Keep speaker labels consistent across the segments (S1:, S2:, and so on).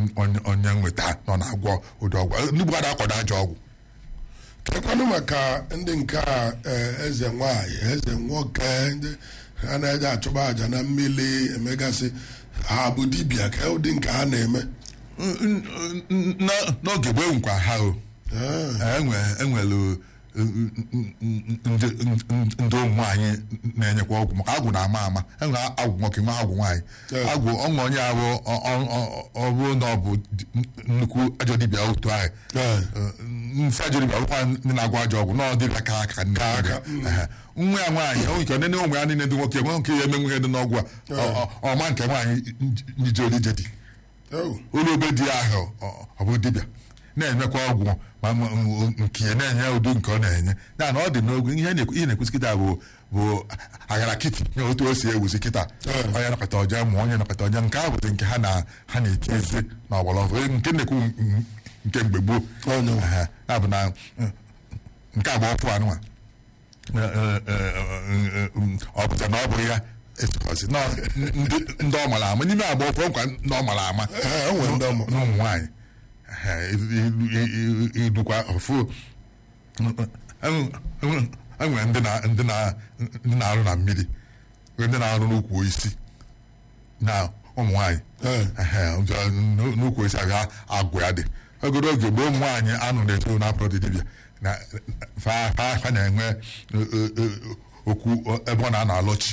S1: onye- onye nweta nọ na-agwọ ụdị ọgwụ ndị Igbo akwado ajọ ọgwụ
S2: kekwanụ maka ndị nke a eh, eze nwanyị eze nwoke ndị ha na-eje achụba àjà na mmiri emegasị ha bụ dibịa ka ụdị nke ha na-eme
S1: N- n- n- n'oge gboo nkwa ha o
S2: Ah,
S1: enwe- enwelu ndị ndị ụmụ anyị na-enyekwa ọgwụ maka agwụ na-ama ama enwe agwụ nwoke nwa agwụ nwaanyị
S2: Yeah.
S1: agwụ ọnwa onye abụ ọ- ọ- ọ- ọ bụrụ na ọ bụ di- nnukwu ajọ dibịa otu ahụ
S2: Yeah.
S1: mfe ajọ dibịa bụkwa ndị na-agwọ ajọ ọgwụ nọọ dibịa ka aka nne
S2: Ka aka,
S1: Ehe. nwa ya nwaanyị o nke nene ụmụ ya niile ndị nwoke nwe nke ya eme nwunye dị n'ọgwụ a ọ- ọ- ọma nke nwaanyị njije olije dị
S2: oh,
S1: ụlọ obe dị ahụ ọ- ọ bụ dibịa na-enyekwa ọgwụ ma ma- m- nke ya na-enye udu nke ọ na-enye ya na ọ dị n'ogo ihe na-ekwu- ihe na-ekwusi kịta bụ bụ aghara kịtị nye otu o si ewuzi kịta
S2: Eh.
S1: onye nakọta ọja ma onye nakọta ọja nke ahụ bụzi nke ha na ha na-eti ezi na ọgbara ọfụ nke na-ekwu m- nke mgbe gboo
S2: Oh, no.
S1: Ehe. ya bụ na mm, nke agba ọfụ anụnwa ọ pụta na ọ bụghị ya esozi na ndị ndị ọ mara ama n'ime agba ọfụ nkwa ndị ọ mara ama
S2: eh, enwe ndị ọmụ
S1: n'ụmụ nwaanyị idukwa ọfụ enwere ndị na- ndị na- ndị na-arụ na mmiri nwee ndị na-arụ n'ukwu isi na ụmụ nwaanyị
S2: Eh.
S1: Ehe, n'u- n'ukwu isi aga agwụ ya dị ogoro oge gboo ụmụ nwaanyị anụ na-eto na-apụrụ dị dibịa na fa fa- fa na-enwe eh, eh, eh, okwu ebe ọ na-anọ alọchi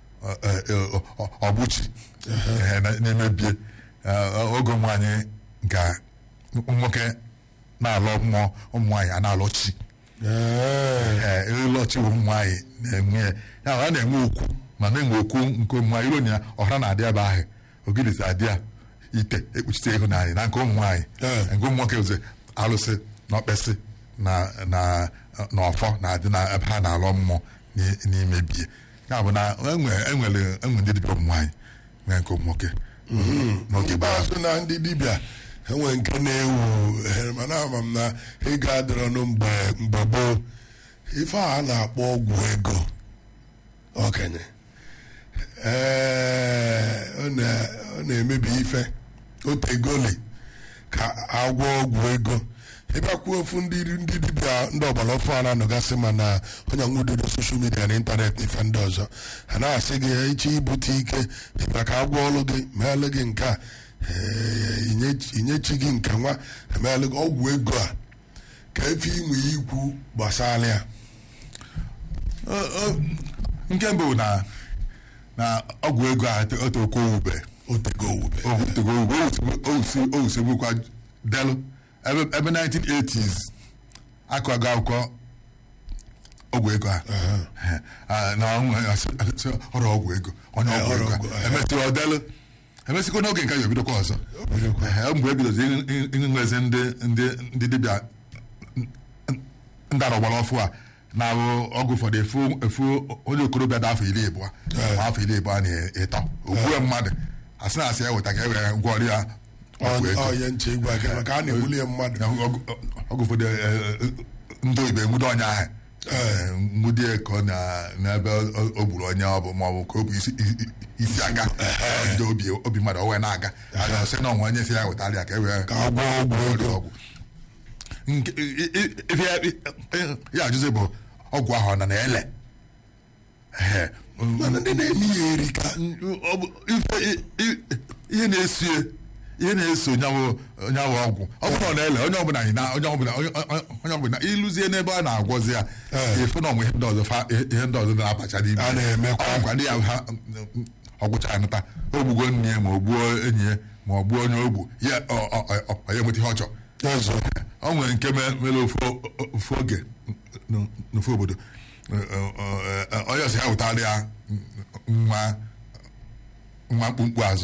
S1: ọbụchi ehe, na- na-emebie Eh, oge ụmụ nwaanyị ga nwoke na-alọ mmụọ ụmụ nwaanyị a na-alọchi
S2: Eh,
S1: ee ịlọchi ụmụ nwaanyị na-enwe ya ya ọ na-enwe okwu ma na-enwe okwu nke ụmụ nwaanyị ironya ọhara na-adị ebe ahụ ogirizi adị ya ite ekpuchite ịhụnanya na nke ụmụ nwaanyị
S2: Eh.
S1: nke ụmụ nwoke ozi alụsị na ọkpesị na na na ọfọ na-adị na ebe ha na-alọ mmụọ n'i- n'imebie ya bụ na enwe enwere enwe ndị dibịa ụmụ nwaanyị nwee nke ụmụ nwoke n'oge gbara
S2: ikpeazụ na ndị dibịa enwe nke na-ewu eh, mana ama m na ego adịrọnụ mgbe mgbe gboo ife a a na-akpọ ọgwụ ego okenye ee ọ na- ọ na-emebi ife otegoli ka agwọ ọgwụ ego ịbịakwuo ofu ndị ndị dibịa ndị ọgbara ọfụ a na-anọgasị ma na onye nwudodo soshal midia na ịntanetị na ife ndị ọzọ ha na-asị gị iche ibute ike ịbịa ka agwọ ọlụ gị meelụ gị nke a ee, inye- inyechi gị nke nwa emeelụ gị ọgwụ ego a ka efe inwe ya ikwu gbasara ya
S1: Ọ- ọ- nke mbụ na na ọgwụ ego a otoko ube
S2: otego owube
S1: otego ube o usegbukwa delu ebe ebe 1980s akọgo akwụkwọ ọgwụ ego a Ah, na ọnwụ- asị- asị, ọrụ ọgwụ ego onye
S2: Eh,
S1: ọgwụ
S2: ọrụ
S1: ego
S2: ọgwụ,
S1: a.
S2: eh.
S1: emesịrị ọdelu emesịkwa n'oge nke ya ebidokwa ọzọ Ehe, mgbe ebidozi ịnwezi ndị ndị ndị dibịa ndị arọgbara ọfụ a na-abụ ọgwụ ụfọdụ efu efu onye okorobịa dị afọ iri ịbụọ ma afọ iri ịbụọ na ịtọ ogbue mmadụ asị na asị ya weta ka e were gwọrọ ya ọgwụ ego
S2: onye nche igwe aka maka a na-egbuli ya mmadụ
S1: Na ọgwụ ọgwụ ụfọdụ eh, eh, ndị oyibo enwude ọnya ahụ Eh, nwudie ka ọ na- n'ebe o- o gburu onye ọ bụ ma ọ bụ ka o bụ isi- i- i- isi aga ndị obi obi mmadụ o wee na-aga Ada sị na ọnwa onye si ya wetara ya ka e wee
S2: ka agwọ ọgwụ
S1: ọrịa
S2: ego
S1: ọgwụ nke i- i- ife ya i- ya ajụzi bụ ọgwụ ahụ ọ nọ na-ele Ehe.
S2: mana ndị na-eme ya erika
S1: Ọ bụ ife i- i- ihe na-eso ya ihe na-eso nyawụ nyawụ ọgwụ ọ bụrụ na ọ na-ele onye ọbụla anyị na onye ọbụla onye onye ọbụla ịlụzie n'ebe a na-agwọzi ya
S2: Eh.
S1: efu na ọnwe ihe ndị ọzọ fa- ihe ndị ọzọ na-abacha n'ime
S2: A na-emekwa.
S1: ọgwụkwa ndị ya ha ọgwụcha anata o gbugo nne ya ma o gbuo enyi ya ma ọ gbuo onye ogbu ya ọ- ọ- ọ- ọ- ọ ya enweta ihe ọ chọrọ
S2: ọzọ
S1: o nwere nke me- mere ofu ofu oge n- n'ofu obodo onye ọsọ ya wetara ya nwa nwa mkpumkpu azụ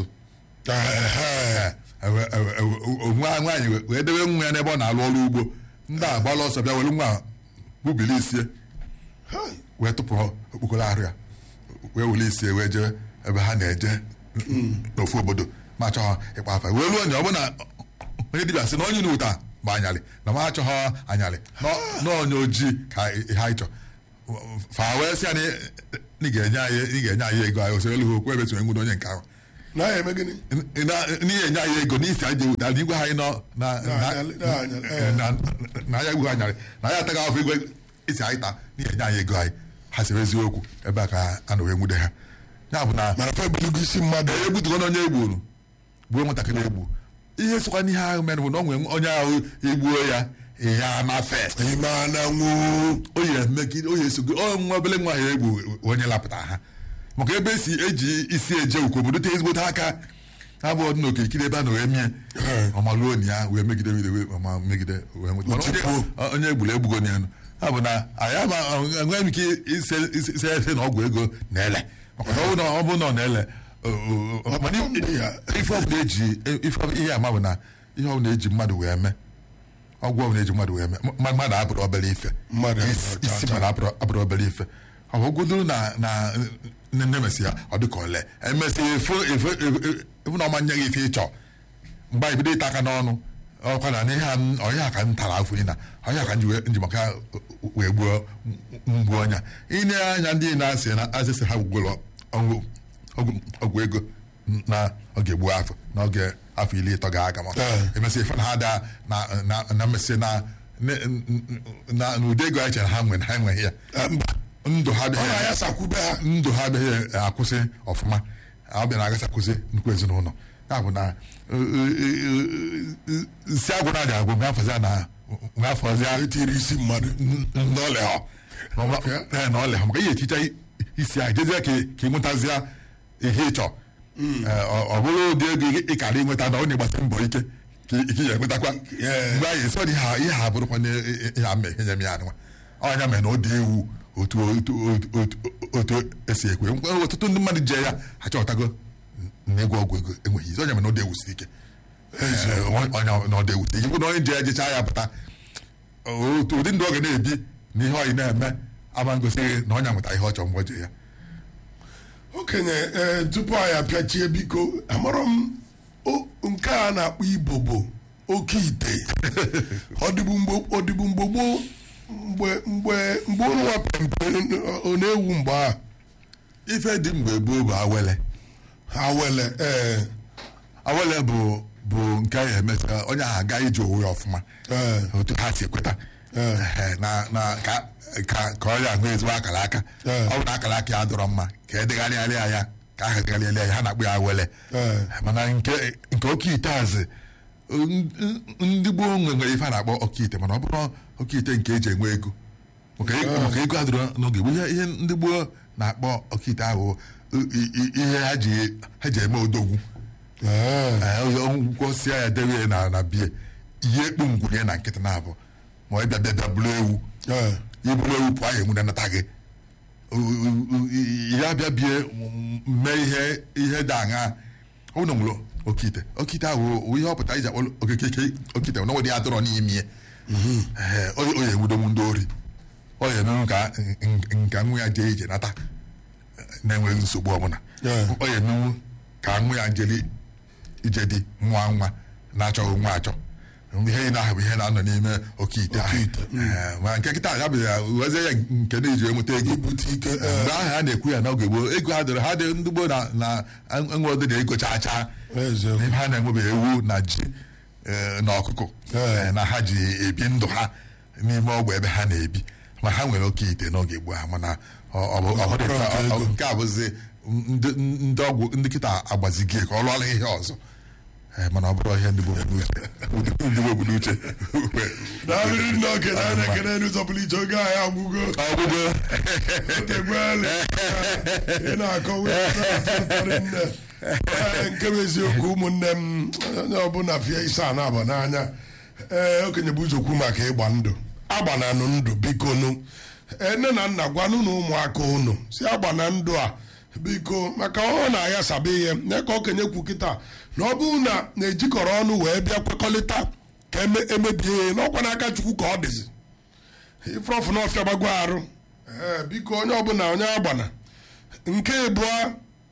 S2: Ehe.
S1: Ewe- ewe- ewe- nwa nwaanyị wee- wee debe nwa ya n'ebe ọ na-alụ ọrụ ugbo ndị a gbala ọsọ bịa were nwa bubili isie
S2: Hai.
S1: wee tụpụ okpokoro arụ ya wee were isie wee jee ebe ha na-eje n'ofu obodo ma chọọ ịkpa afa wee ruo onye ọ bụ na onye dibịa sị na onye n'ụta bụ anyalị na ma achọghọ anyalị na- na onye ojii ka ha ịchọ fa wee sị ya na ị ga-enye anyị ị ga-enye anyị ego anyị osere elu okwu ebe sonye nwudo onye nke ahụ
S2: na ya eme gịnị
S1: n'ihe enye anyị ego n'isi anyị ji ewuta na igwe anyị nọ na
S2: Na-anyalị- na-anyalị, eh.
S1: na- na ya igwe anyarị na ya ataghị afọ igwe isi anyị taa n'ihe enye anyị ego anyị ha sịrị eziokwu ebe a ka a na wee nwude ha ya bụ na
S2: mana fa ebuligo isi mmadụ
S1: egbutugo na onye egburu gbuo nwatakịrị egbu ihe sokwa n'ihe ahụ mere bụ na o nwere onye ahụ egbuo ya ihe a na-afe
S2: ime ananwụ
S1: oyi emegide oyi esogo ọ nwa obele nwa ya egbu onye lapụtara ha maka ebe esi eji isi eje ukwu obodo te ezigbote aka abụọ dị n'okirikiri ebe a na wee mie ọmaluo na ya wee megide megide wee ọma megide wee nweta Mana onye- onye egburu egbugo na ya nụ. ha bụ na anyị ama enweghị m ike ise ise ise ese na ọgwụ ego na-ele maka na ọ bụ na ọ bụ na ọ na-ele o- o- o- mana i- ife ọbụla eji ife ọbụla- ihe ama bụ na ihe ọbụla eji mmadụ wee mee ọgwụ ọbụla eji mmadụ wee mee ma- mmadụ abụrụ obere ife
S2: Mmadụ
S1: Isi-
S2: abụrụ
S1: isi
S2: cha-
S1: mmadụ abụrụ abụrụ obere ife ọ bụ godoro na na nne mesị ya ọ dị ka ole emesị efu efu efu- efu na ọma nye gị ife ịchọ mgbe anyị bido ịta aka n'ọnụ ọkwa na n'ihe a m- ọhịa ka m tara afọ na ọhịa ka m ji wee- nji maka wee gbuo mgbu ọnya ịne anya ndị na-asị na asịsị ha gwụgwụrụ ọgwụ ọgwụ- ọgwụ ego na oge gbuo afọ n'oge afọ iri ịtọ ga-aga ma
S2: Ee.
S1: emesị ife na ha daa na na na mmesị na ne- na n'ụdị ego anyị chere ha nwere ha enweghị ya
S2: Ah, mba
S1: ndụ ha
S2: ọ
S1: adịghị
S2: na ya sakwube ha
S1: ndụ ha adịghị akwụsị ọfụma ọ bịa na-agasị akwụsị nnukwu ezinụlọ ya bụ na nsi agwụ na adị agwụ ngafọzi na ngafọzi
S2: etiri isi mmadụ
S1: n'ọlịa na ọlịa maka ihe echicha isi ahụ jezie ka ka ị nwetazịa ihe ị chọọ Ee, ọ ọ bụrụ ụdị ego ị kara ịnweta na ọ na-agbasi mbọ ike ka ị ka ị ga-enwetakwa
S2: Yeah.
S1: mgbe anyị esi ọ dị ihe a- ihe a bụrụkwa na ihe a mee ihe nye m ya anụnwa ọnya mere na ọ dị ewu otu otu otu- otu otu esi ekwe Nkwe- ọtụtụ ndị mmadụ je ya achọtago na ịgwọ ọgwụ ego enweghị izi ọnya mere na ọ dị ewusi ike Ee, ọnya na ọ dị ewusi ike bụ na onye je ya jechaa ya pụta otu ụdị ndụ ọ ga na-ebi na ihe ọyị na-eme ama ngosighị na ọnya nweta ihe ọ chọrọ mgbe o je ya
S2: okenye ee tupu anyị apịachie biko amarọ m o- nke a na-akpọ ibobo oke ite ọdịbụ mgbe ọdịbụ mgbe gboo mgbe mgbe mgbe ụnụ nwa pempe ọ na-ewu mgbe a
S1: ife dị mgbe gboo bụ awele
S2: ha wele ee
S1: awele bụ bụ nke anyị emesa onye ahụ aga ije onwe ya ọfụma
S2: ee
S1: otu ha si ekweta
S2: Ee.
S1: Ehe, na na ka ka ka ọ ya ahụ ezigbo akara aka
S2: Ee.
S1: ọ bụ na akara aka ya dọrọ mma ka edegharịarịa ya ka aha degharịarịa ya ha na-akpụ ya awele
S2: Ee.
S1: mana nke nke oke ite azị n- n- ndị gboo nwe nwere ife a na-akpọ oke ite mana ọ bụrụ oke ite nke eji enwe ego maka ego maka ego adịrọ n'oge gboo ihe ihe ndị gboo na-akpọ oke ite ahụ i- i- i- ihe ha ji ha ji eme odogwu
S2: ee
S1: gwọsịa ya debe ya na na bie ihe ekpu ngwunye na nkịtị na-abụ ma ọ bịa bịa bịa bụrụ ewu
S2: ee
S1: iburu ewu pụọ ya enwu na-anata gị U- u- u- i- ya bịa bie m- mee ihe ihe dị aṅa ụnụ nwụrụ okite okite ahụ wụ ihe ọpụta iji akpọ okeke okite na ọdị adọrọ n'ime ya Ee, o o ya enwudomu ndị ori ọ ya emenwu ka nka nwa ya jee ije nata na-enweghị nsogbu ọbụla
S2: Yeah.
S1: ọ ya emenwu ka nwa ya jeli ije dị nwa nwa na-achọghị nwa achọ ihe ị na-ahụ ihe na-anọ n'ime oke ite ahụ.
S2: ite,
S1: Ee, ma nke kịta ya bụ ya wezie ya nke na-eji enweta ego
S2: ibute ike
S1: mgbe
S2: ee
S1: ahụ a na-ekwu ya n'oge gboo ego ha dịrị ha dị ndị gboo na na enwe ụdị na ego chaa chaa
S2: eziokwu
S1: n'ebe ha na-enwebe ewu na ji eh, na ọkụkọ
S2: Ee.
S1: eh, na ha ji ebi ndụ ha n'ime ọgba ebe ha na-ebi ma ha nwere oke ite n'oge gboo ha mana ọ- ọ bụ- ọ bụrụ
S2: Ọ bụrụ
S1: nke-
S2: nke
S1: ọ-
S2: ego.
S1: nke a bụzi ndị ndị ọgwụ ndị kịta agbazigie ka ọ lụọla ihe ọzọ Eh, mana ọ bụrụ ihe ndị gboo bụ n'uche ndị gboo bụ n'uche
S2: na-abịrị ndị okenye a na-ekene n'ụzọ pụrụ iche oge anyị agwụgo
S1: ọgwụgwọ
S2: otegbeele ị na-akọwa ụtarị nne Ee, nke bụ eziokwu ụmụnne m onye ọbụla fie ise a na-aba n'anya ee okenye bụ ụzọ kwu maka ịgba ndụ agbananụ ndụ biko nụ Ee, nne na nna gwanụ na ụmụaka unu si agbana ndụ a biko maka ọ na-aghasaba ihe nye ka okenye kwu kịta na ọ bụrụ na na-ejikọrọ ọnụ wee bịa kwekọrịta ka eme- emebie ihe n'ọkwa n'aka chukwu ka ọ dịzi ifrọfụ n'ọfịa gbago arụ ee biko onye ọbụla onye agbana nke ịbụọ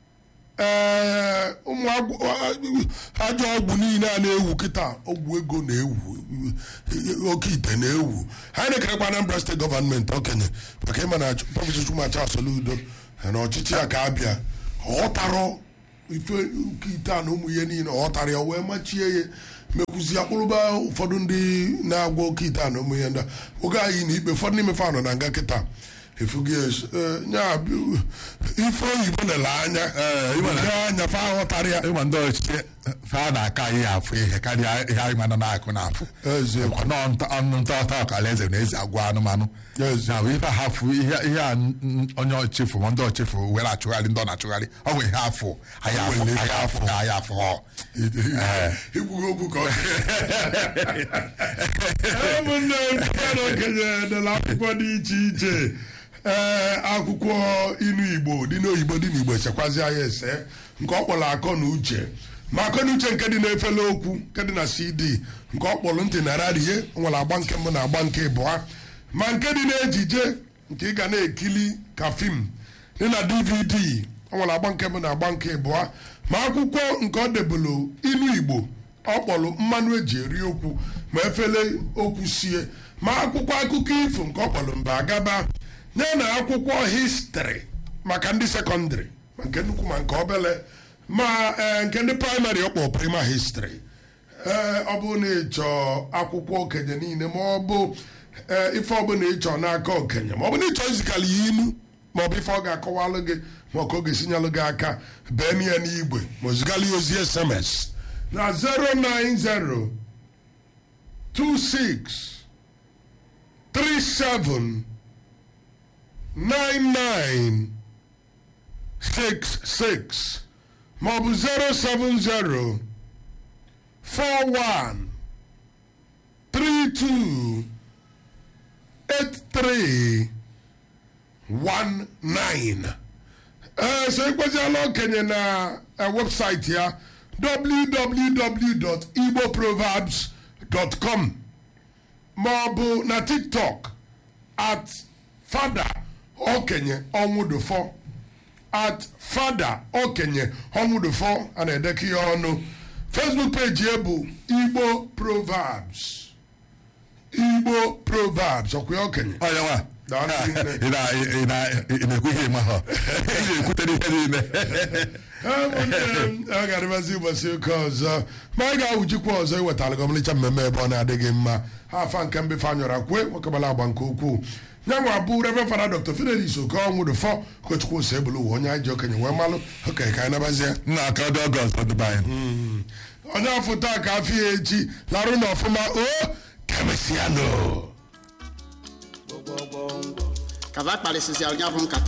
S2: ee ụmụ agwụ- ajọ ọgwụ niile a na-ewu kịta ọgwụ ego na-ewu oke ite na-ewu ha na-ekerekwa Anambra steeti gọọmenti okenye maka ịma na prọfesọ Chumacha Soludo na ọchịchị ya ka abịa ghọtarọ ife uke ite a na ụmụ ihe niile ọ ghọtara ya wee machie ya mekwuzi akpụrụba ụfọdụ ndị na-agwa oke ite a na ụmụ ihe ndị a oge anyị na ikpe ụfọdụ n'ime fa nọ na nga kịta efugi nya bụ- ife oyibo nele anya
S1: Ee, ịma na-
S2: Ndị anya fa ghọtara ya
S1: ịma ndị ọchịchị fa na-aka ihe afụ ihe karịa ihe anyị mana na-akụ na-afụ
S2: Eziokwu.
S1: Ọkwa nọọ nta- ọnụ nta ọta ọkala eze na ezi agwa anụmanụ
S2: Eziokwu.
S1: na bụ ife hafụ ihe ihe a n- n- onye ọchịfụ ma ndị ọchịfụ were achụgharị ndị ọ na-achụgharị ọ bụ ihe afụ anyị afụ
S2: Nwere
S1: anyị afụ anyị afụ ọ
S2: ikwughị okwu ka ọ ụmụnne m okenye dela akwụkwọ dị iche iche ee akwụkwọ inu igbo dị n'oyibo dị n'igbo echekwazi ya ese nke ọ kpọrọ akọ na uche ma akọ na uche nke dị n'efele okwu nke dị na cd nke ọ kpọrọ ntị na radio nwere agba nke mbụ na agba nke ịbụa ma nke dị n'ejije nke ị ga na-ekili ka fim dị na dvd ọ nwere agba nke mbụ na agba nke ịbụa ma akwụkwọ nke ọ debụlụ inu igbo ọ kpọrọ mmanụ eji eri okwu ma efele okwu sie ma akwụkwọ akụkọ ifo nke ọ kpọrọ mba agaba ya na akwụkwọ histrị maka ndị sekọndịrị ma nke nnukwu ma nke obele ma ee, nke ndị praịmarị ọ kpọrọ prima histrị ee ọ bụ na ịchọ akwụkwọ okenye niile ma ọ bụ ee, ife ọbụla ịchọ n'aka okenye ma ọ bụ na ịchọ izikala ya inu ma ọ bụ ife ọ ga-akọwalụ gị ma ọ ka ọ ga-esinyelụ gị aka bee na ya n'igwe ma ozigala ya ozi sms na 090 26 37 99 66 ma ọ bụ 070 41 32 83 19 ee so ịkweziela okenye na eh, webụsaịtị ya www.igboproverbs.com ma ọ bụ na tiktok at fada okenye ọnwụdụfọ at fada okenye ọnwụdụfọ a na-edekọ ihe ọnụ facebook page ya bụ igbo proverbs igbo proverbs ọkwa ya okenye
S1: onye nwa
S2: Daalụ hinne.
S1: ị na- ị na- ị na-ekwu ihe ma ha ị na-ekwutere ihe niile
S2: ụmụnne m a ga-arịbazi ụbọchị ụka ọzọ ma anyị ga-awụjikwa ọzọ iwetara gị ọmalịcha mmemme ebe ọ na-adịghị mma ha afa nke mbefe anyọra kwue nwekọbala agba nke ukwuu nye nwa bụ reverend fada dr fidelis okonwụdụfọ ụkọchukwu ose ebulu ụwa onye anyị ji okenye wee malụ okenye ka anyị nabazie
S1: nna aka ọdị ọgọst ọdịba anyị
S2: onye afọ taa ka afọ ya echi larụ na ọfụma o kemesianụ
S3: kava kparịsịsịara ya bụ nkata